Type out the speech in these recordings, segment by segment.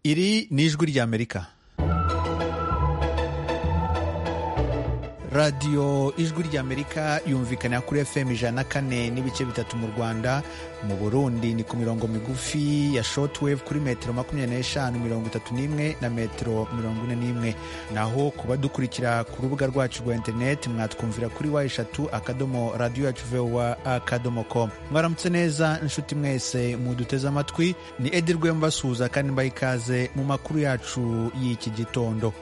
iri ni ijwi ry'amerika radiyo ijwi ry'amerika yumvikana kuri fm ijana na kane n'ibice bitatu mu rwanda mu burundi ni ku mirongo migufi ya shotwave kuri metero makumyabiri n'eshanu mirongo itatu n'imwe na metero mirongo ine n'imwe naho kuba dukurikira ku rubuga rwacu rwa interineti mwatwumvira kuri wa eshatu akadomo radiyo yacu vowa akadomo komu mwaramutse neza inshuti mwese muduteze amatwi ni edi rwembasuhuza kandi mbaha ikaze mu makuru yacu y'iki gitondo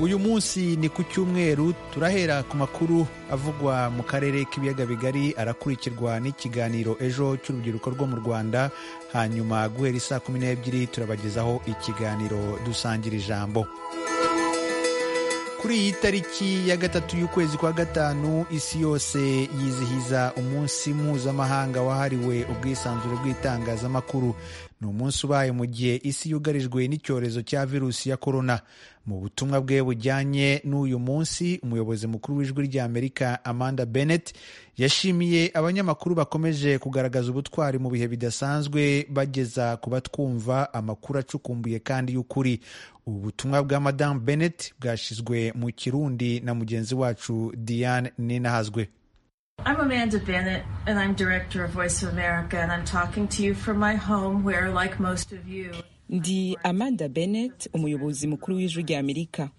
uyu munsi ni ku cyumweru turahera ku makuru avugwa mu karere k'ibiyaga bigari arakurikirwa n'ikiganiro ejo cy'urubyiruko rwo mu rwanda hanyuma guhera isaa kumi n'ebyiri turabagezaho ikiganiro dusangira ijambo kuri iyi tariki ya gatatu y'ukwezi kwa gatanu isi yose yizihiza umunsi mpuzamahanga wahariwe ubwisanzure bw'itangazamakuru ni umunsi ubaye mu gihe isi yugarijwe n'icyorezo cya virusi ya korona mu butumwa bwe bujyanye n'uyu munsi umuyobozi mukuru w'ijwi ry'amerika amanda bennett yashimiye abanyamakuru bakomeje kugaragaza ubutwari mu bihe bidasanzwe bageza ku batwumva amakuru acukumbuye kandi y'ukuri ubu butumwa bwa madamu bennett bwashyizwe mu kirundi na mugenzi wacu diane ninahazwe I'm Amanda Bennett, and I'm director of Voice of America, and I'm talking to you from my home where, like most of you, ndi amanda bennett umuyobozi mukuru w'ijwi ry'amerika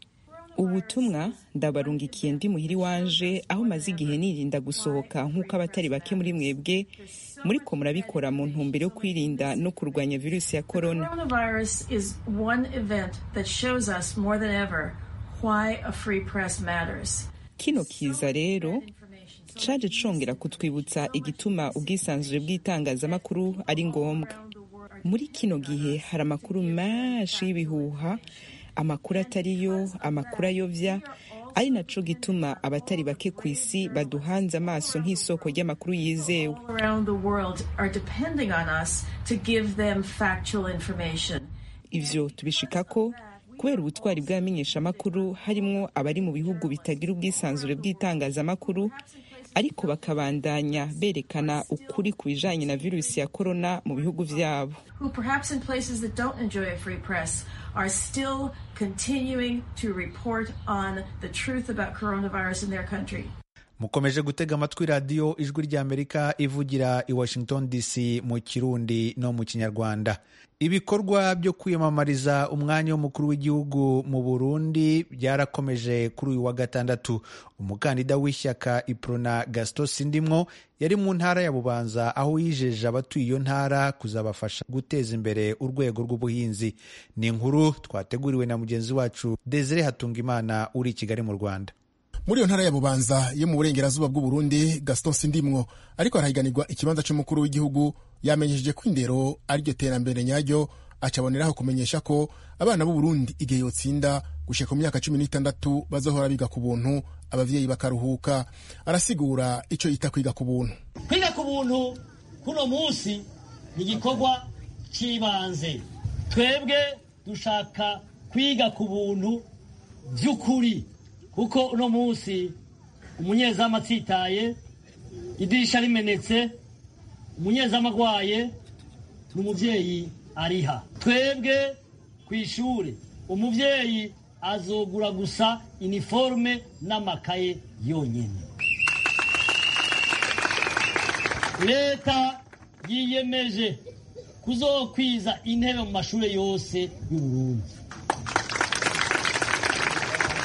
ubutumwa ndabarungikiye ndi muhiri wanje aho maze igihe nirinda gusohoka nk'uko abatari bake muri mwebwe muri ko murabikora mu ntumbero yo kwirinda no kurwanya virusi ya korona coronavirus is one event that shows us more than ever why a free press matters. kino kiza rero caje congera kutwibutsa igituma ubwisanzure bw'itangazamakuru ari ngombwa muri kino gihe hari amakuru menshi y'ibihuha amakuru atari yo amakuru ayobya ari naco gituma abatari bake ku isi baduhanze amaso nk'isoko ry'amakuru yizewe Around the world are depending on us to give them factual information. ivyo tubishikako kubera ubutwari bw'abamenyeshamakuru harimwo abari mu bihugu bitagira ubwisanzure bw'itangazamakuru ariko bakabandanya berekana ukuri ku bijanye na virusi ya korona mu bihugu vyabo who perhaps in places that don't enjoy a free press are still continuing to report on the truth about coronavirus in their country. mukomeje gutega amatwi radiyo ijwi ry'amerika ivugira i washington dc mu kirundi no mu kinyarwanda ibikorwa byo kwiyamamariza umwanya w'umukuru w'igihugu mu burundi byarakomeje kuri uyu wa gatandatu umukandida w'ishyaka iprona gasito sindimwo yari mu ntara ya bubanza aho yijeje abatuye iyo ntara kuzabafasha guteza imbere urwego rw'ubuhinzi ni inkuru twateguriwe na mugenzi wacu desire hatungimana uri i kigali mu rwanda muri iyo ntara ya bubanza yo mu burengerazuba bw'uburundi gaston sindimwo ariko harahiganirwa ikibanza cy'umukuru w'igihugu yamenyesheje ko indero ariryo terambere nyaryo acaboneraho kumenyesha ko abana b'uburundi igihe yotsinda gushyika ku myaka cumi n'itandatu bazahora biga ku buntu ababyeyi bakaruhuka arasigura icyo yita kwiga ku buntu kwiga ku buntu kuno munsi ni igikorwa cy'ibanze twebwe dushaka kwiga ku buntu by'ukuri kuko uno munsi umunyezamu atsitaye idirisha rimenetse umunyezamu agwaye n'umubyeyi ariha twebwe ku ishuri umubyeyi azogura gusa iniforume n'amakaye yonyine leta yiyemeje kuzokwiza intebe mu mashuri yose y'uburundi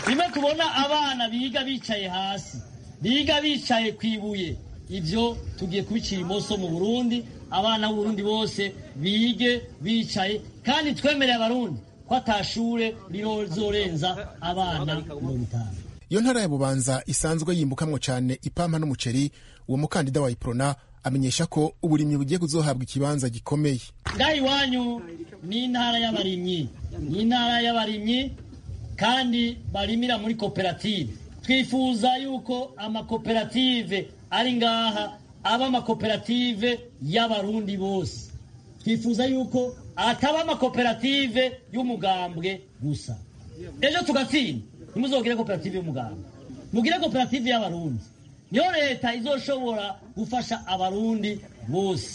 rimwe tubona abana biga bicaye hasi biga bicaye ku ibuye ibyo tugiye kubicira imoso mu burundi abana b'uburundi bose bige bicaye kandi twemereye abarundi ko atashure rizorenza abana mirongo itanu iyo ntara ya bubanza isanzwe yimbukamwo cyane ipampa n'umuceri uwo mukandida wa iprona amenyesha ko uburimyi bugiye kuzohabwa ikibanza gikomeye ngaha iwanyu ni intara y'abarimyi ni intara y'abarimyi kandi barimira muri koperative twifuza yuko amakoperative ari ngaha aba amakoperative y'abarundi bose twifuza yuko ataba amakoperative y'umugambwe gusa ejo tugatsinda ntimuzogire koperative y'umugambwe mugire koperative y'abarundi niyo leta izoshobora gufasha abarundi bose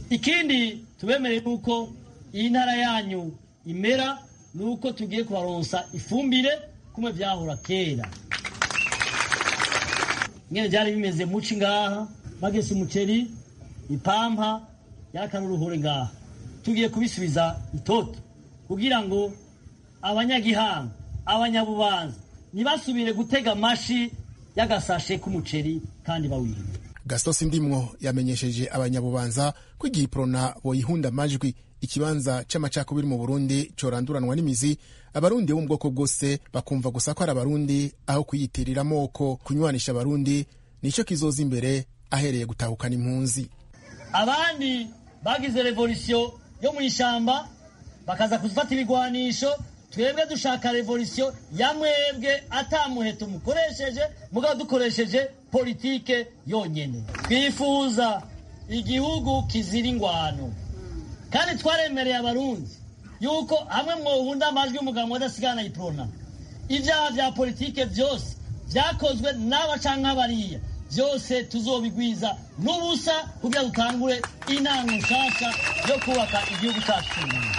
ikindi tubemereye yuko iyi ntara yanyu imera ni uko tugiye kubaronsa ifumbire kumwe byahora kera nyine byari bimeze muci ngaha bagese umuceri ipampa yakaruruhure ngaha tugiye kubisubiza itoto kugira ngo abanyagihanga abanyabubanza ntibasubire gutega amashi y'agasashe k'umuceri kandi bawirinde gaston sindimwo yamenyesheje abanyabubanza ko igihe iprona boyihunda amajwi ikibanza c'amacakubiri mu burundi coranduranwa n'imizi abarundi bo mu bwoko bwose bakumva gusa ko ari abarundi aho kuyitirira amoko kunywanisha abarundi nico kizoza imbere ahereye gutahukana impunzi abandi bagize revolisiyo yo mu ishyamba bakaza kuzifata ibigwanisho twebwe dushaka revolisiyo ya mwebwe atamuheto mukoresheje mugabo dukoresheje politike yonyene twifuza igihugu kizira ingwano kandi twaremereye abarundi yuko hamwe mwohunda amajwi y'umugabo wadasigana iprona ibyaha bya politike byose byakozwe n'aba canke abariya byose tuzobigwiza n'ubusa kugira dutangure intango nshasha yo kubaka igihugu cyacu cy'umuntu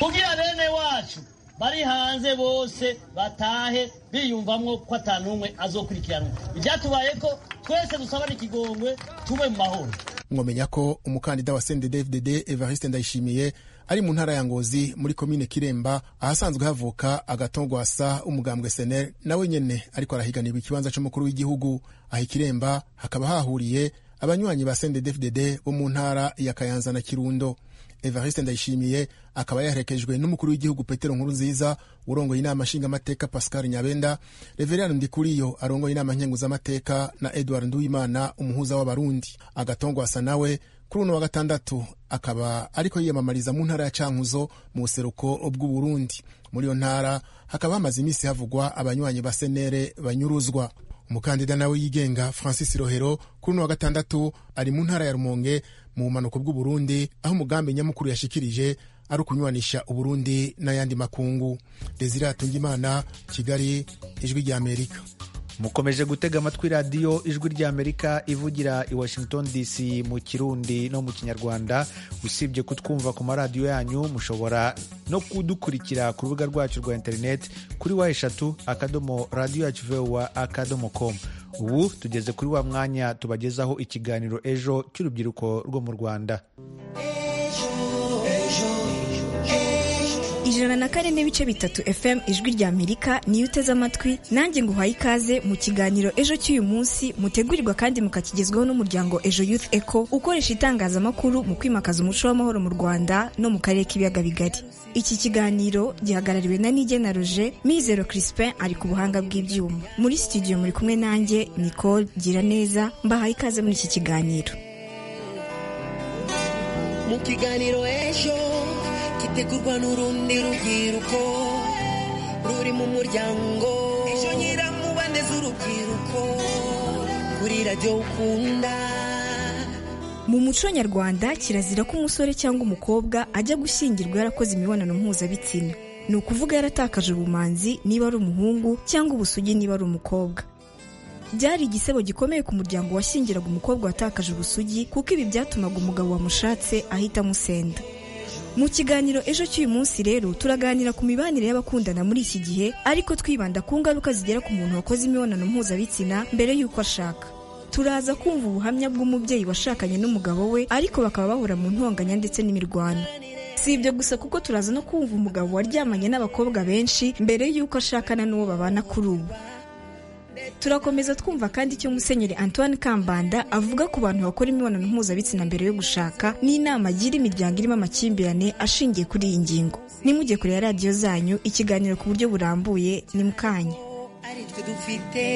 kugira bene wacu bari hanze bose batahe biyumvamwo ko atanumwe azokurikiranwa ibyatubaye ko twese dusaba n'ikigongwe tube mu mahoro mwomenya ko umukandida wa cnddfdd evariste ndayishimiye ari mu ntara ya ngozi muri komine kiremba ahasanzwe havuka agatongwasa umugambwe senel nawe nyene ariko arahiganirwa ikibanza c'umukuru w'igihugu aha ikiremba hakaba hahuriye abanywanyi ba cnddfdd bo mu ntara ya kayanza na kirundo evariste ndayishimiye akaba yaherekejwe n'umukuru w'igihugu petero nkuru nziza urongoye inama nshingamateka pascal nyabenda reveriyani ndikuriyo arongoye inama nkenguzamateka na edward nduwimana umuhuza w'abarundi agatongwasa nawe kuri uno wa gatandatu akaba ariko yiyamamariza mu ntara ya cankuzo mu buseruko bw'uburundi muri iyo ntara hakaba hamaze iminsi havugwa abanywanyi ba senere banyuruzwa umukandida nawe yigenga francis rohero kuri uno wa gatandatu ari mu ntara ya rumonge mu bumanuko bw'uburundi aho umugambi nyamukuru yashikirije ari ukunywanisha uburundi n'ayandi makungu desire hatungimana kigali ijwi ry'amerika mukomeje gutega amatwi radiyo ijwi ry'amerika ivugira i washington dc mu kirundi no mu kinyarwanda usibye kutwumva ku maradiyo yanyu mushobora no kudukurikira ku rubuga rwacu rwa interineti kuri wa eshatu akadomo radiyo yacu vowa akadomo komu ubu tugeze kuri wa mwanya tubagezaho ikiganiro ejo cy'urubyiruko rwo mu rwanda ijana na kane n'ibice bitatu fm ijwi rya amerika niyo uteze amatwi nanjye nguhaye ikaze mu kiganiro ejo cy'uyu munsi mutegurirwa kandi mukakigezweho n'umuryango ejo youth eco ukoresha itangazamakuru mu kwimakaza umuco w'amahoro mu rwanda no mu karere k'ibiyaga bigari iki kiganiro gihagarariwe na nigena roje mizero crispin ari ku buhanga bw'ibyuma muri studio muri kumwe nanjye nicole gira neza mbahaye ikaze muri iki kiganiro mu kiganiro ejo gitegurwa n'urundi rubyiruko ruri mu muryango ejo nyiramubaneza urubyiruko kuri radiyo ukunda mu muco nyarwanda kirazira ko umusore cyangwa umukobwa ajya gushyingirwa yarakoze imibonano mpuzabitsina ni ukuvuga yaratakaje ubumanzi niba ari umuhungu cyangwa ubusugi niba ari umukobwa byari igisebo gikomeye ku muryango washyingiraga umukobwa watakaje ubusugi kuko ibi byatumaga umugabo wamushatse ahita amusenda mu kiganiro ejo cy'uyu munsi rero turaganira ku mibanire y'abakundana muri iki gihe ariko twibanda ku ngaruka zigera ku muntu wakoze imibonano mpuzabitsina mbere y'uko ashaka turaza kumva ubuhamya bw'umubyeyi washakanye n'umugabo we ariko bakaba bahura mu ntonganya ndetse n'imirwano si ibyo gusa kuko turaza no kumva umugabo waryamanye n'abakobwa benshi mbere y'uko ashakana n'uwo babana kuri ubu turakomeza twumva kandi icyo musenyeri antoine kambanda avuga ku bantu bakora imibonano mpuzabitsina mbere yo gushaka n'inama agira imiryango irimo amakimbirane ashingiye kuri iyi ngingo nimujye kureba radiyo zanyu ikiganiro ku buryo burambuye ni mukanya aritwe dufite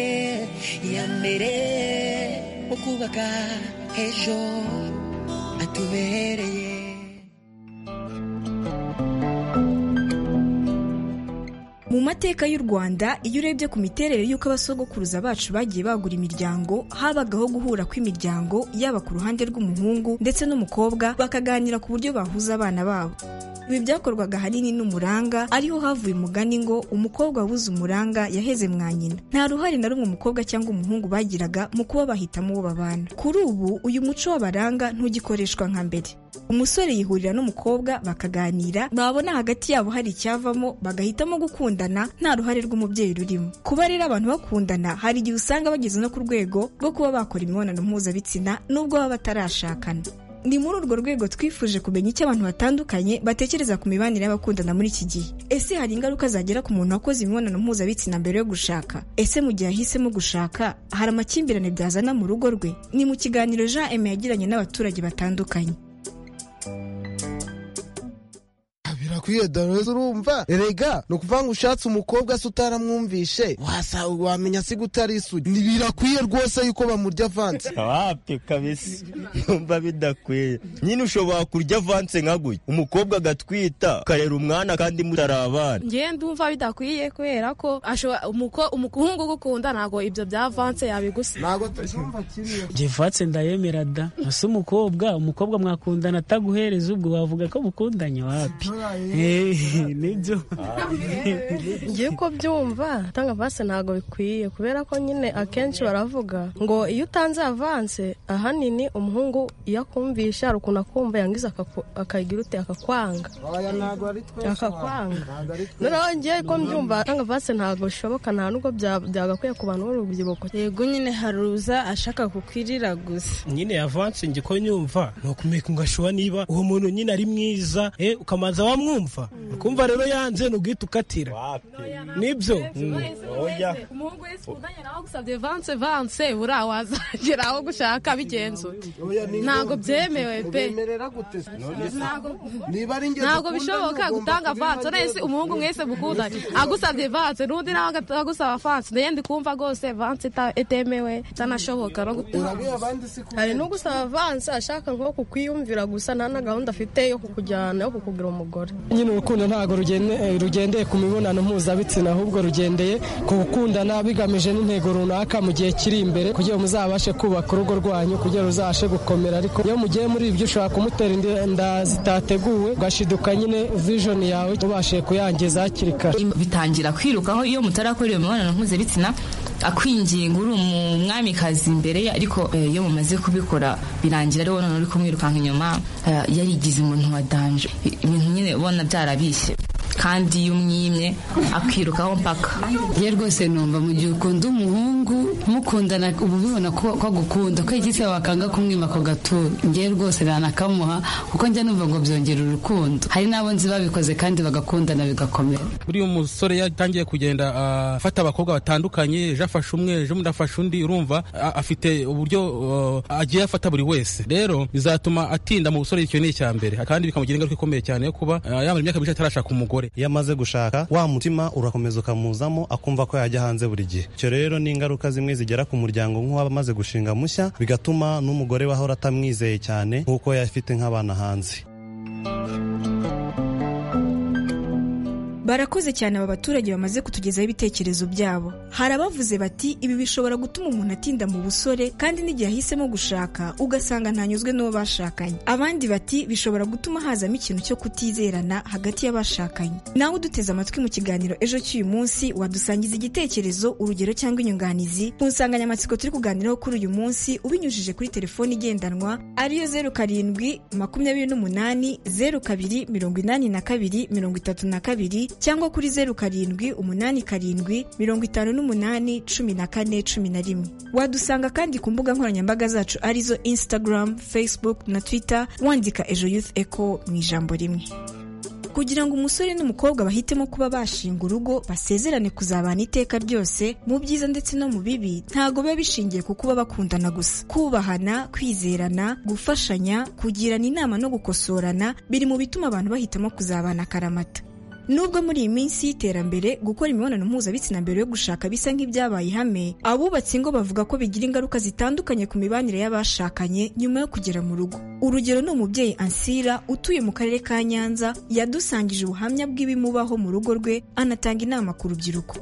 iya mbere mu kubaka ejo hatubereye mu mateka y'u rwanda iyo urebye ku miterere y'uko abasogokuruza bacu bagiye bagura imiryango habagaho guhura kw'imiryango yaba ku ruhande rw'umuhungu ndetse n'umukobwa bakaganira ku buryo bahuza abana babo ibi byakorwaga ahanini n'umuranga ariho havuye umugani ngo umukobwa wabuze umuranga yaheze mwa nyina nta ruhare na rumwe umukobwa cyangwa umuhungu bagiraga mu kuba bahitamo uwo babana kuri ubu uyu muco w'abaranga ntugikoreshwa nka mbere umusore yihurira n'umukobwa bakaganira babona hagati yabo hari icyavamo bagahitamo gukundana nta ruhare rw'umubyeyi rurimo kuba rero abantu bakundana hari igihe usanga bageze no ku rwego rwo kuba bakora imibonano mpuzabitsina nubwo baba batarashakana ni muri urwo rwego twifuje kumenya icyo abantu batandukanye batekereza ku mibanire y'abakundana muri iki gihe ese hari ingaruka zagera ku muntu wakoze imibonano mpuzabitsina mbere yo gushaka ese mu gihe ahisemo gushaka hari amakimbirane byazana mu rugo rwe ni mu kiganiro jean eme yagiranye n'abaturage batandukanye birakwiye dareza urumva erega ni ukuvuga ngo ushatse umukobwa se utaramwumvishe wasanga wamenya se gutari isugi ni birakwiye rwose yuko bamurya avanse wapi kabisa numva bidakwiye nyine ushobora kurya avanse nka gutya umukobwa agatwita ukarera umwana kandi mutari abana ngewe ndumva bidakwiye kubera ko umuhungu ugukunda ntabwo ibyo bya avanse yabigusa ntabwo tubyumva kimwe jivanse ndayemera da ese umukobwa umukobwa mwakundana ataguhereza ubwo wavuga ko mukundanye wapi nibyo ngiye ko byumva gutanga avanse ntabwo bikwiye kubera ko nyine akenshi baravuga ngo iyo utanze avanse ahanini umuhungu iyo akumvisha hari ukuntu akumva yangiza akagira ute akakwanga akakwanga noneho ngewe ko mbyumva gutanga avanse ntabwo bishoboka nta nubwo byagakwiye ku bantu b'urubyiruko yego nyine haruza ashaka kukwirira gusa nyine avanse njye ko nyumva ni ukumenya ngashuba niba uwo muntu nyine ari mwiza ukamanza wamwumva ukumva rero yanze n'ubwite ukatira nibyo umuhungu wese ukundanye nawe agusabye vanse vanse buriya wazagera aho gushaka bigenze ute ntabwo byemewe pe ntabwo bishoboka gutanga vanse uretse umuhungu mwese mukundanye agusabye vanse n'undi nawe agusaba vanse nayo ndikumva rwose vanse itemewe itanashoboka no gutanga hari n'ugusaba vanse ashaka nko kukwiyumvira gusa nta na gahunda afite yo kukujyana yo kukugira umugore nyine urukundo ntabwo rugendeye ku mibonano mpuzabitsina ahubwo rugendeye ku gukundana bigamije n'intego runaka mu gihe kiri imbere kugira ngo muzabashe kubaka urugo rwanyu kugira ngo ruzabashe gukomera ariko iyo mugiye muri ibyo ushobora kumutera inda zitateguwe ugashiduka nyine vijoni yawe ubashije kuyangiza hakiri kare bitangira kwirukaho iyo mutarakora iyo mibonano mpuzabitsina akwinginga uri umwamikazi imbere ye ariko iyo mumaze kubikora birangira ari wowe uri kumwirukanka inyuma yarigize umuntu wa danje ibintu nyine ubona byarabishye kandi iyo umwimye akirukaho mpaka ye rwose numva mu gihe ukunda umuhungu mukundana uba ubibona ko agukunda ko igise wakanga kumwima ako gatuza ngewe rwose ranakamuha kuko njya numva ngo byongera urukundo hari n'abo nzi babikoze kandi bagakundana bigakomera buriya umusore yatangiye kugenda afata abakobwa batandukanye ejo afashe umwe ejo undi afashe undi urumva afite uburyo agiye afata buri wese rero bizatuma atinda mu busore icyo ni icya mbere kandi bikamugira ingaruka ikomeye cyane yo kuba yamara imyaka myinshi atarashaka umugore iyo amaze gushaka wa mutima urakomeza ukamuzamo akumva ko yajya hanze buri gihe icyo rero ni ingaruka zimwe zigera ku muryango nk'uwaba amaze gushinga mushya bigatuma n'umugore we ahora atamwizeye cyane nk'uko yafite nk'abana hanze barakoze cyane aba baturage bamaze kutugezaho ibitekerezo byabo hari abavuze bati ibi bishobora gutuma umuntu atinda mu busore kandi n'igihe ahisemo gushaka ugasanga ntanyuzwe n'uwo bashakanye abandi bati bishobora gutuma hazamo ikintu cyo kutizerana hagati y'abashakanye nawe uduteze amatwi mu kiganiro ejo cy'uyu munsi wadusangiza igitekerezo urugero cyangwa inyunganizi ku nsanganyamatsiko turi kuganiraho kuri uyu munsi ubinyujije kuri telefoni igendanwa ariyo zeru karindwi makumyabiri n'umunani zeru kabiri mirongo inani na kabiri mirongo itatu na kabiri cyangwa kuri zeru karindwi umunani karindwi mirongo itanu n'umunani cumi na kane cumi na rimwe wadusanga kandi ku mbuga nkoranyambaga zacu arizo instagram facebook na twitter wandika ejo youth eco mu ijambo rimwe kugira ngo umusore n'umukobwa bahitemo kuba bashinga urugo basezerane kuzabana iteka ryose mu byiza ndetse no mu bibi ntabwo biba bishingiye ku kuba bakundana gusa kubahana kwizerana gufashanya kugirana inama no gukosorana biri mu bituma abantu bahitamo kuzabana akaramata nubwo muri iyi minsi y'iterambere gukora imibonano mpuzabitsina mbere yo gushaka bisa nk'ibyabaye ihame abubatsi ngo bavuga ko bigira ingaruka zitandukanye ku mibanire y'abashakanye nyuma yo kugera mu rugo urugero ni umubyeyi ansira utuye mu karere ka nyanza yadusangije ubuhamya bw'ibimubaho mu rugo rwe anatanga inama ku rubyiruko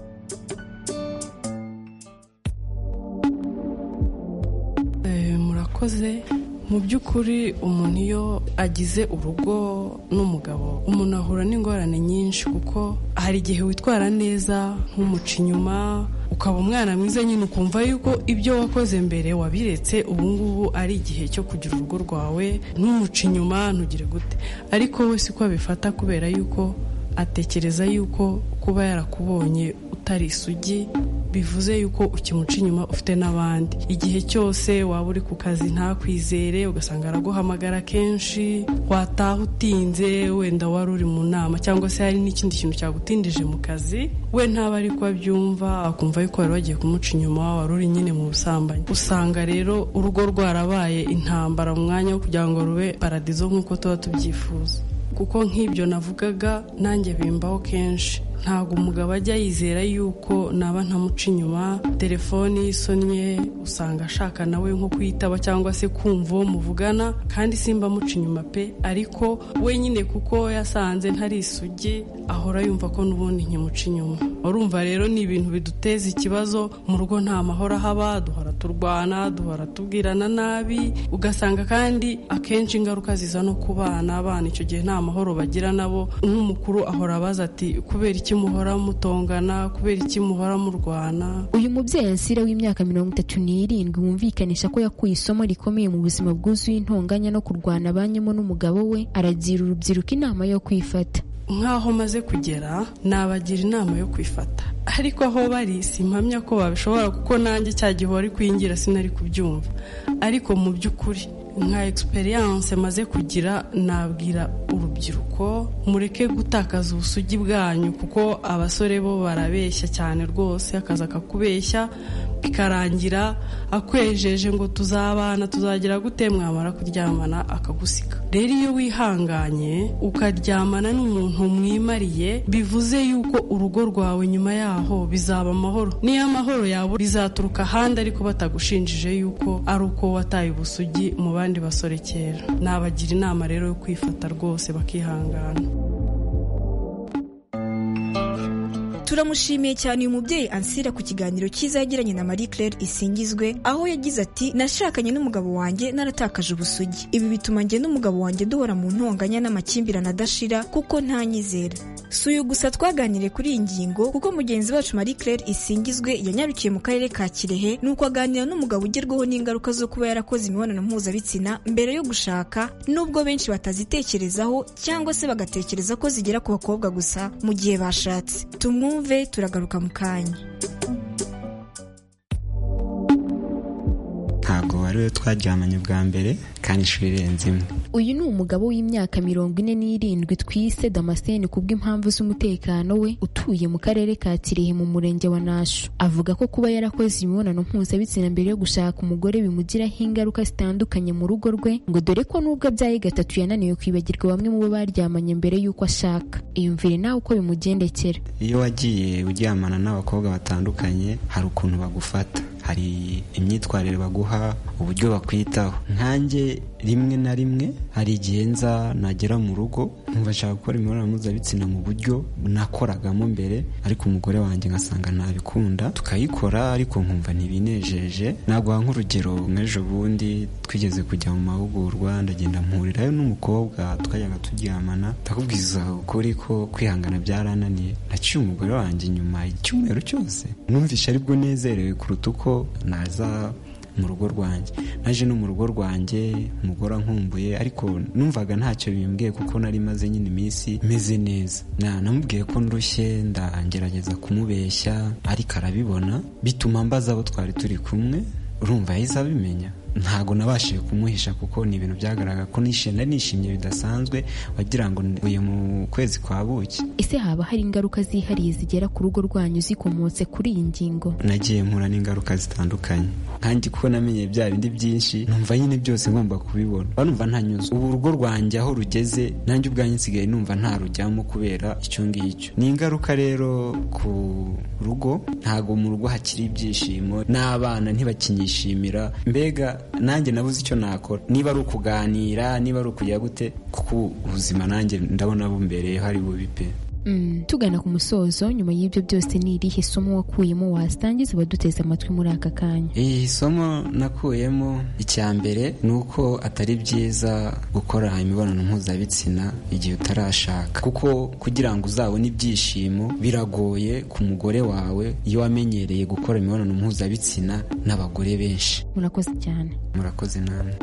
murakoze mu by'ukuri umuntu iyo agize urugo n'umugabo umuntu ahura n'ingorane nyinshi kuko hari igihe witwara neza ntumuca inyuma ukaba umwana mwiza nyine ukumva yuko ibyo wakoze mbere wabiretse ubu ngubu ari igihe cyo kugira urugo rwawe ntumuce inyuma ntugire gute ariko we siko abifata kubera yuko atekereza yuko kuba yarakubonye utari isugi bivuze yuko ukimuca inyuma ufite n'abandi igihe cyose waba uri ku kazi ntakwizere ugasanga araguhamagara kenshi wataha utinze wenda wari uri mu nama cyangwa se hari n'ikindi kintu cyagutindije mu kazi we ntaba ari ko abyumva akumva yuko wari wagiye kumuca inyuma wari uri nyine mu busambanyi usanga rero urugo rwarabaye intambara mu mwanya wo kugira ngo rube paradizo nk'uko tuba tubyifuza kuko nk'ibyo navugaga nanjye bimbaho kenshi ntabwo umugabo ajya yizera yuko naba ntamuca inyuma telefoni yisonnye usanga ashaka nawe nko kuyitaba cyangwa se kumva uwo muvugana kandi simba amuca inyuma pe ariko wenyine kuko yasanze ntari isugi ahora yumva ko n'ubundi nkimuca inyuma urumva rero ni ibintu biduteza ikibazo mu rugo nta mahoro haba duhora turwana duhora tubwirana nabi ugasanga kandi akenshi ingaruka ziza no ku bana abana icyo gihe nta mahoro bagira nabo nk'umukuru ahora abaza ati kubera iki muhora mutongana kubera iki muhora murwana uyu mubyeyi asira w'imyaka mirongo itatu n'irindwi wumvikanisha ko yakuye isomo rikomeye mu buzima bwuzuye intonganya no kurwana abanyemo n'umugabo we aragira urubyiruko inama yo kwifata nk'aho maze kugera nabagira inama yo kwifata ariko aho bari simpamya ko babishobora kuko nanjye cya gihe wari kwingira sinari kubyumva ariko mu by'ukuri nka egisperiyanse maze kugira nabwira urubyiruko mureke gutakaza ubusugi bwanyu kuko abasore bo barabeshya cyane rwose akazi akakubeshya bikarangira akwejeje ngo tuzabana tuzagira gute mwamara kuryamana akagusika rero iyo wihanganye ukaryamana n'umuntu mwimariye bivuze yuko urugo rwawe nyuma yaho bizaba amahoro niyo amahoro yawe bizaturuka ahandi ariko batagushinjije yuko ari uko wataye ubusugi mu bandi basore kera nabagira inama rero yo kwifata rwose bakihangana turamushimiye cyane uyu mubyeyi ansira ku kiganiro cyiza yagiranye na marie claire isingizwe aho yagize ati nashakanye n'umugabo wanjye naratakaje ubusugi ibi bituma njye n'umugabo wanjye duhora mu ntonganya n'amakimbirane adashira kuko ntanyizera si uyu gusa twaganiriye kuri iyi ngingo kuko mugenzi wacu marie claire isingizwe yanyarukiye mu karere ka kirehe nuko aganira n'umugabo ugerwaho n'ingaruka zo kuba yarakoze imibonano mpuzabitsina mbere yo gushaka nubwo benshi batazitekerezaho cyangwa se bagatekereza ko zigera ku bakobwa gusa mu gihe bashatse tumwumve tumwumve turagaruka mu kanya ntabwo wari we twaryamanye bwa mbere kandi inshuro irenze imwe uyu ni umugabo w'imyaka mirongo ine n'irindwi twise damascene ku bw'impamvu z'umutekano we utuye mu karere ka kirehe mu murenge wa nasho avuga ko kuba yarakoze imibonano mpuzabitsina mbere yo gushaka umugore bimugiraho ingaruka zitandukanye mu rugo rwe ngo dore ko n'ubwo abyaye gatatu yananiwe kwibagirwa bamwe mu bo baryamanye mbere y'uko ashaka iyumvire nawe uko bimugendekera iyo wagiye uryamana n'abakobwa batandukanye hari ukuntu bagufata hari imyitwarire baguha uburyo bakwitaho nkanjye rimwe na rimwe hari igihe nza nagera mu rugo nkumva nshaka gukora imibonano mpuzabitsina mu buryo nakoragamo mbere ariko umugore wanjye ngasanga ntabikunda tukayikora ariko nkumva ntibinejeje naguha nk'urugero nk'ejo bundi twigeze kujya mu mahugurwa ndagenda mpurirayo n'umukobwa tukajyaga turyamana ndakubwiza ukuri ko kwihangana byarananiye naciye umugore wanjye inyuma icyumweru cyose mwumvishe aribwo nezerewe kuruta uko naza mu rugo rwanjye naje no mu rugo rwanjye umugore ankumbuye ariko numvaga ntacyo bimbwiye kuko nari maze nyine iminsi meze neza namubwiye ko ndushye ndangerageza kumubeshya ariko arabibona bituma mbaza abo twari turi kumwe urumva yahise abimenya ntabwo nabashije kumuhisha kuko ni ibintu byagaragara ko nishimye nishimye bidasanzwe wagira ngo mvuye mu kwezi kwa buki ese haba hari ingaruka zihariye zigera ku rugo rwanyu zikomotse kuri iyi ngingo nagiye mpura n'ingaruka zitandukanye nkanjye kuko namenye bya bindi byinshi numva nyine byose ngomba kubibona numva ntanyuze ubu urugo rwanjye aho rugeze nanjye ubwanjye nsigaye numva ntarujyamo kubera icyo ngicyo ni ingaruka rero ku rugo ntabwo mu rugo hakiri ibyishimo n'abana ntibakinyishimira mbega nanjye nabuze icyo nakora niba ari ukuganira niba ari ukujya gute kuko ubuzima nanjye ndabona bumbere hari bubi pe Mm. tugana ku musozo nyuma y'ibyo byose ni irihe somo wakuyemo wasangiza abaduteze amatwi muri aka kanya iri somo nakuyemo icya mbere ni uko atari byiza gukora imibonano mpuzabitsina igihe utarashaka kuko kugira ngo uzabone ibyishimo biragoye ku mugore wawe iyo wamenyereye gukora imibonano mpuzabitsina n'abagore benshi murakoze cyane murakoze namwe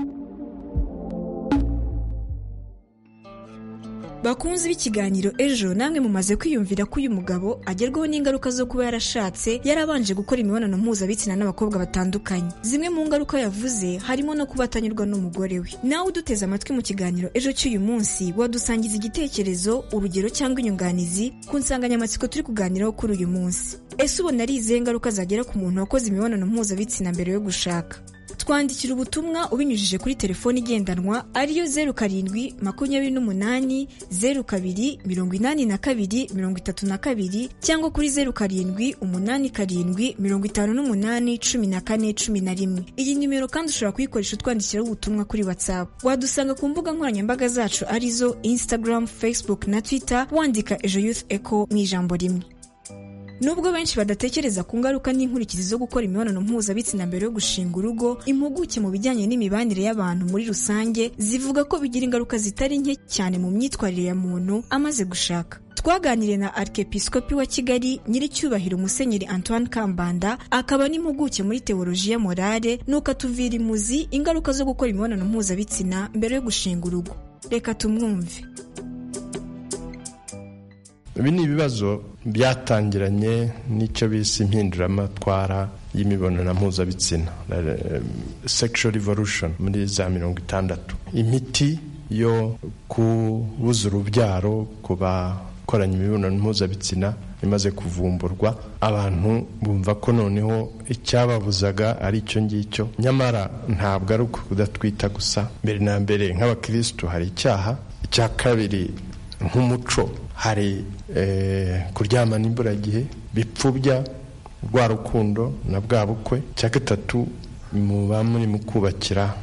bakunzi b'ikiganiro ejo namwe mumaze kwiyumvira ko uyu mugabo agerwaho n'ingaruka zo kuba yarashatse yarabanje gukora imibonano mpuzabitsina n'abakobwa batandukanye zimwe mu ngaruka yavuze harimo no kuba atanyurwa n'umugore we nawe uduteze amatwi mu kiganiro ejo cy'uyu munsi wadusangiza igitekerezo urugero cyangwa inyunganizi ku nsanganyamatsiko turi kuganiraho kuri uyu munsi ese ubona ari izihe ngaruka zagera ku muntu wakoze imibonano mpuzabitsina mbere yo gushaka twandikira ubutumwa ubinyujije kuri telefoni igendanwa ariyo zeru karindwi makumyabiri n'umunani zeru kabiri mirongo inani na kabiri mirongo itatu na kabiri cyangwa kuri zeru karindwi umunani karindwi mirongo itanu n'umunani cumi na kane cumi na rimwe iyi nimero kandi ushobora kuyikoresha utwandikiraho ubutumwa kuri whatsapp wadusanga ku mbuga nkoranyambaga zacu arizo instagram facebook na twitter wandika ejo youth echo mu ijambo rimwe Nubwo benshi badatekereza ku ngaruka n'inkurikizi zo gukora imibonano mpuzabitsina mbere yo gushinga urugo, impuguke mu bijyanye n'imibanire y'abantu muri rusange zivuga ko bigira ingaruka zitari nke cyane mu myitwarire ya muntu amaze gushaka. twaganiriye na arikepisikopi wa kigali nyiricyubahiro musenyeri antoine kambanda akaba n'impuguke muri teoloji ya morale nuko atuvira imuzi ingaruka zo gukora imibonano mpuzabitsina mbere yo gushinga urugo reka tumwumve ibi ni ibibazo byatangiranye n'icyo bise impinduramatwara y'imibonano mpuzabitsina sexual revolution muri za mirongo itandatu imiti yo kubuza urubyaro ku bakoranye imibonano mpuzabitsina imaze kuvumburwa abantu bumva ko noneho icyababuzaga ari icyo ngicyo nyamara ntabwo ari ukudatwita gusa mbere na mbere nk'abakirisitu hari icyaha icya kabiri nk'umuco hari kuryama n'imburagihe bipfubya rwa rukundo na bwa bukwe cya gatatu muba muri mu kubakira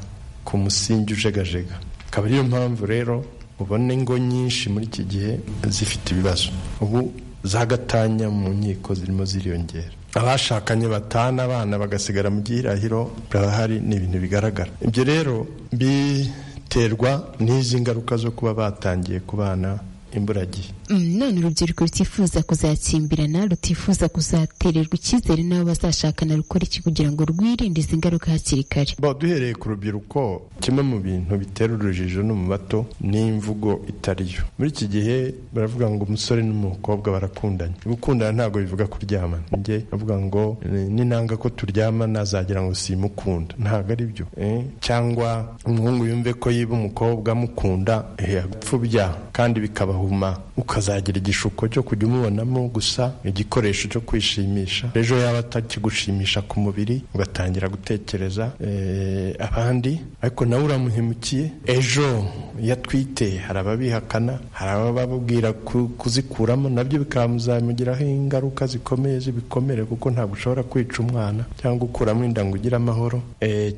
ku musingi ujegajega akaba ariyo mpamvu rero ubona ingo nyinshi muri iki gihe zifite ibibazo ubu zagatanya mu nkiko zirimo ziriyongera abashakanye batana abana bagasigara mu gihirahiro barahari ni ibintu bigaragara ibyo rero biterwa n'izi ngaruka zo kuba batangiye kubana imburagihe none urubyiruko rutifuza kuzakimbirana rutifuza kuzatererwa icyizere n'abo bazashakana rukora iki kugira ngo rwirinde izi ngaruka hakiri kare duhereye ku rubyiruko kimwe mu bintu bitera urujijo no mu bato ni imvugo itariyo muri iki gihe baravuga ngo umusore n'umukobwa barakundanye gukundana ntabwo bivuga kuryamana njye bavuga ngo n'intanga ko turyamana azagira ngo simukunda ntabwo ari byo cyangwa umuhungu yumve ko yiba umukobwa amukunda yapfubya kandi bikabahuma ukazagira igishuko cyo kujya umubonamo gusa igikoresho cyo kwishimisha ejo yaba atakigushimisha ku mubiri ugatangira gutekereza abandi ariko nawe uramuhemukiye ejo iyo atwite hari ababihakana hari abababwira kuzikuramo nabyo bikamuzamugiraho ingaruka zikomeye zibikomere kuko ntabwo ushobora kwica umwana cyangwa ukuramo inda ngo ugire amahoro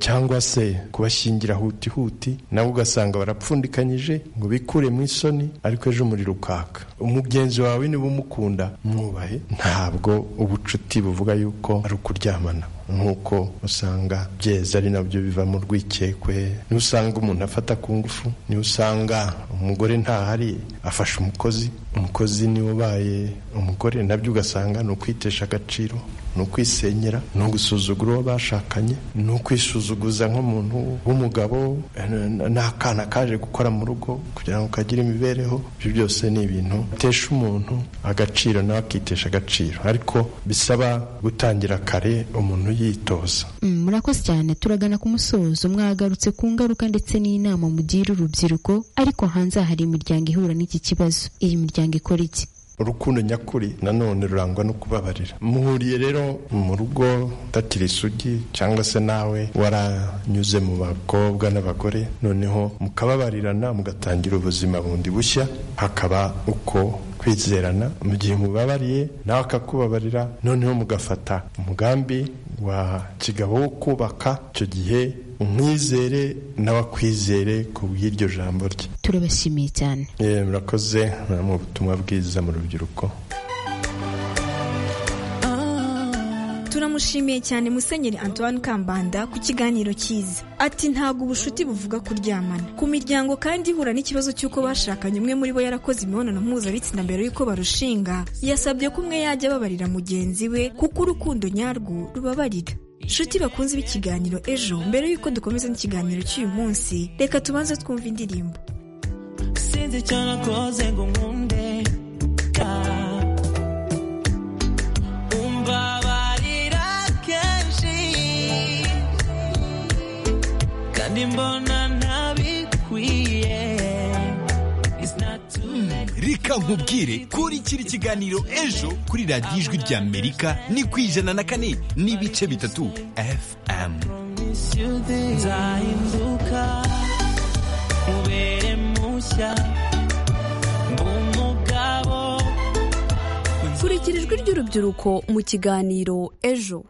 cyangwa se kubashyingira hutihuti nabo ugasanga barapfundikanyije ngo bikure mu isoni ariko ejo umuriro ukaka umugenzi wawe niba umukunda mwubahe ntabwo ubucuti buvuga yuko ari ukuryamana nk'uko usanga byeza ari nabyo bivamo urwikekwe niba usanga umuntu afata ku ngufu niba usanga umugore ntahari afashe umukozi umukozi niwe ubaye umugore nabyo ugasanga ni ukwitesha agaciro ni ukwisenyera ni ugusuzugura uwo bashakanye ni ukwisuzuguza nk'umuntu w'umugabo n'akana kaje gukora mu rugo kugira ngo kagire imibereho ibyo byose ni ibintu bitesha umuntu agaciro nawe akitesha agaciro ariko bisaba gutangira kare umuntu yitoza murakoze cyane turagana ku musozo mwagarutse ku ngaruka ndetse n'inama mugira urubyiruko ariko hanze hari imiryango ihura n'iki kibazo iyi miryango ikora iki urukundo nyakuri nanone rurangwa no kubabarira muhuriye rero mu rugo utakiri isugi cyangwa se nawe waranyuze mu bakobwa n'abagore noneho mukababarirana mugatangira ubuzima bundi bushya hakaba uko kwizerana mu gihe mubabariye nawe akakubabarira noneho mugafata umugambi wa kigabo wo kubaka icyo gihe umwizere n'abakwizere ku bw'iryo jambo rye turabashimiye cyane Eh, murakoze mwari mu butumwa bwiza mu rubyiruko turamushimiye cyane musenyeri antoine kambanda ku kiganiro cyiza ati ntabwo ubucuti buvuga kuryamana ku miryango kandi ihura n'ikibazo cy'uko bashakanye umwe muri bo yarakoze imibonano mpuzabitsina mbere y'uko barushinga yasabye ko umwe yajya ababarira mugenzi we kuko urukundo nyarwo rubabarira nshuti bakunze b'ikiganiro ejo mbere y'uko dukomeza n'ikiganiro cy'uyu munsi reka tubanze twumve indirimbo sinzi icyo nakoze ngo nkunde ah. umbabarira kenshi kandi mbona ntabikwiye It's not too late. reka nkubwire kuri kiri kiganiro ejo kuri radiyo ijwi rya amerika ni ku ijana na kane n'ibice bitatu fm Miss you there. nzahinduka ubere mushya umugabo kurikira ijwi ry'urubyiruko mu kiganiro ejo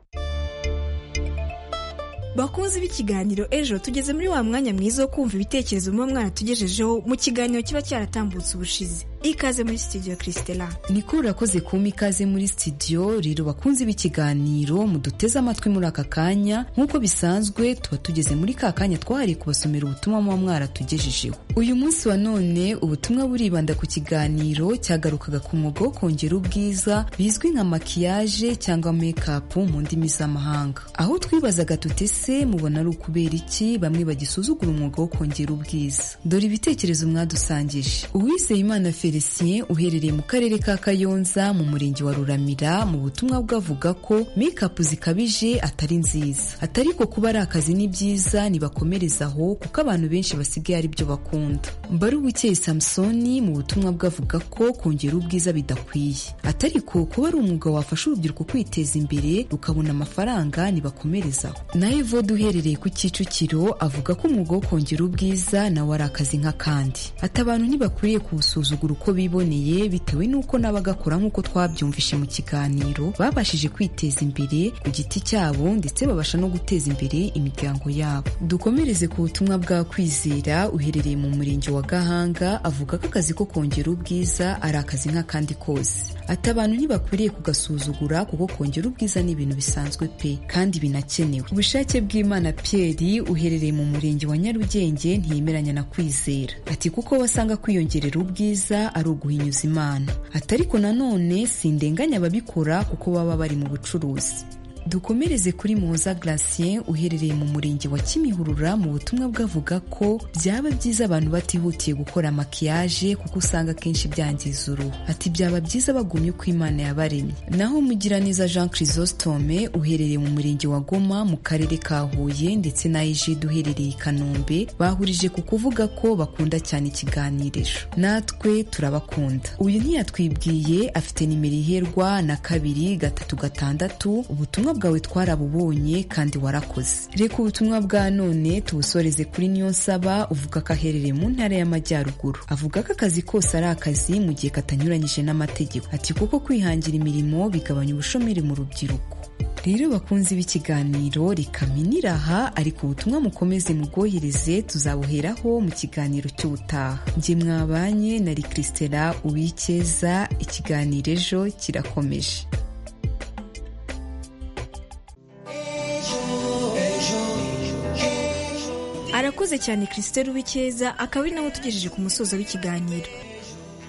bakunzi b'ikiganiro ejo tugeze muri wa mwanya mwiza wo kumva ibitekerezo muba mwaratugejejeho mu kiganiro kiba cyaratambutse ubushize ikaze muri studio christela nikuru urakoze kumpa ikaze muri studio rero bakunze b'ikiganiro muduteze amatwi muri aka kanya nk'uko bisanzwe tuba tugeze muri ka kanya twahariye kubasomera ubutumwa muba mwaratugejejeho uyu munsi wa none ubutumwa buribanda ku kiganiro cyagarukaga ku mwuga wo kongera ubwiza bizwi nka makiyaje cyangwa mekapu mu ndimi z'amahanga aho twibazaga tuti ese mubona ari ukubera iki bamwe bagisuzugura umwuga wo kongera ubwiza dore ibitekerezo mwadusangije uwizeyimana Felicien uherereye mu karere ka Kayonza mu murenge wa Ruramira mu butumwa bwavuga ko make-up zikabije atari nziza atari ko kuba ari akazi ni byiza nibakomereza aho kuko abantu benshi basigaye ari byo bakunda Mbarubuke Samsoni mu butumwa bwavuga ko kongera ubwiza bidakwiye atari ko kuba ari umwuga wafasha urubyiruko kwiteza imbere rukabona amafaranga nibakomereza aho nawe Evode uherereye ku Kicukiro avuga ko umwuga wo kongera ubwiza nawe ari akazi nk'akandi ati abantu ntibakwiriye kuwusuzugura uko biboneye bitewe n'uko n'abagakora nk'uko twabyumvishe mu kiganiro babashije kwiteza imbere ku giti cyabo ndetse babasha no guteza imbere imiryango yabo dukomereze ku butumwa bwa kwizera uherereye mu murenge wa gahanga avuga ko akazi ko kongera ubwiza ari akazi nk'akandi kose ati abantu ntibakwiriye kugasuzugura kuko kongera ubwiza ni ibintu bisanzwe pe kandi binakenewe ubushake bw'imana pierre uherereye mu murenge wa nyarugenge ntiyemeranya na kwizera ati kuko wasanga kwiyongerera ubwiza ari uguhinyuza imana ati ariko nanone sindenganya ababikora kuko baba bari mu bucuruzi dukomereze kuri muhoza gratien uherereye mu murenge wa kimihurura mu butumwa bwavuga ko byaba byiza abantu batihutiye gukora makiyaje kuko usanga akenshi byangiza uruhu ati byaba byiza bagumye uko imana yabaremye naho mugiraneza jean chrysostome uherereye mu murenge wa goma mu karere ka huye ndetse na ejide uherereye i kanombe bahurije ku kuvuga ko bakunda cyane ikiganiriro natwe turabakunda uyu ntiyatwibwiye afite nimero iherwa na kabiri gatatu gatandatu ubutumwa bwawe twarabubonye kandi warakoze reka ubutumwa bwa none tubusoreze kuri niyonsaba uvuga ko aherereye mu ntara y'amajyaruguru avuga ko akazi kose ari akazi mu gihe katanyuranyije n'amategeko ati kuko kwihangira imirimo bigabanya ubushomeri mu rubyiruko rero bakunzi b'ikiganiro rikaminira aha ariko ubutumwa mukomeze mubwohereze tuzabuheraho mu kiganiro cy'ubutaha njye mwabanye na rikrisitera uwikeza ikiganiro ejo kirakomeje arakoze cyane christelle uwikeza akaba ari nawe utugejeje ku musozo w'ikiganiro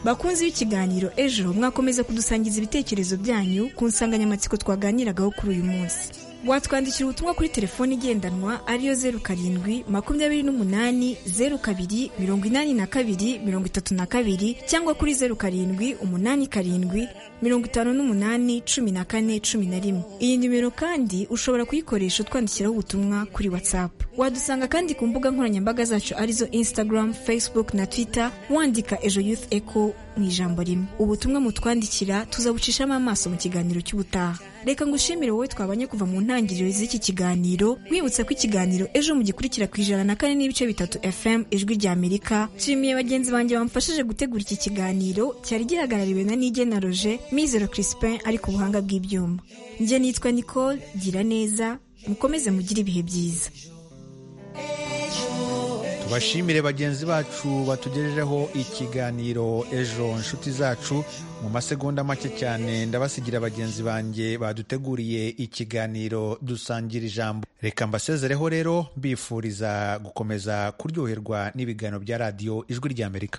bakunzi b'ikiganiro ejo mwakomeza kudusangiza ibitekerezo byanyu ku nsanganyamatsiko twaganiragaho kuri uyu munsi watwandikira ubutumwa kuri telefoni igendanwa ariyo zeru karindwi makumyabiri n'umunani zeru kabiri mirongo inani na kabiri mirongo itatu na kabiri cyangwa kuri zeru karindwi umunani karindwi mirongo itanu n'umunani cumi na kane cumi na rimwe iyi nimero kandi ushobora kuyikoresha utwandikiraho ubutumwa kuri watsapu wadusanga kandi ku mbuga nkoranyambaga zacu arizo instagram facebook na twitter wandika ejo youth echo mu ijambo rimwe ubutumwa mutwandikira tuzabucishamo amaso mu kiganiro cy'ubutaha reka ngushimire wowe twabanye kuva mu ntangiriro z'iki kiganiro nkwibutsa ko ikiganiro ejo mu gikurikira ku ijana na kane n'ibice bitatu fm ijwi ry'amerika nshimiye bagenzi banjye bamfashije gutegura iki kiganiro cyari gihagarariwe na nigena roger mizero crispin ari ku buhanga bw'ibyuma njye nitwa nicole gira neza mukomeze mugire ibihe byiza tubashimire bagenzi bacu batugejejeho ikiganiro ejo inshuti zacu mu masegonda make cyane ndabasigira bagenzi banjye baduteguriye ikiganiro dusangira ijambo reka mbasezereho rero mbifuriza gukomeza kuryoherwa n'ibiganiro bya radiyo ijwi ry'amerika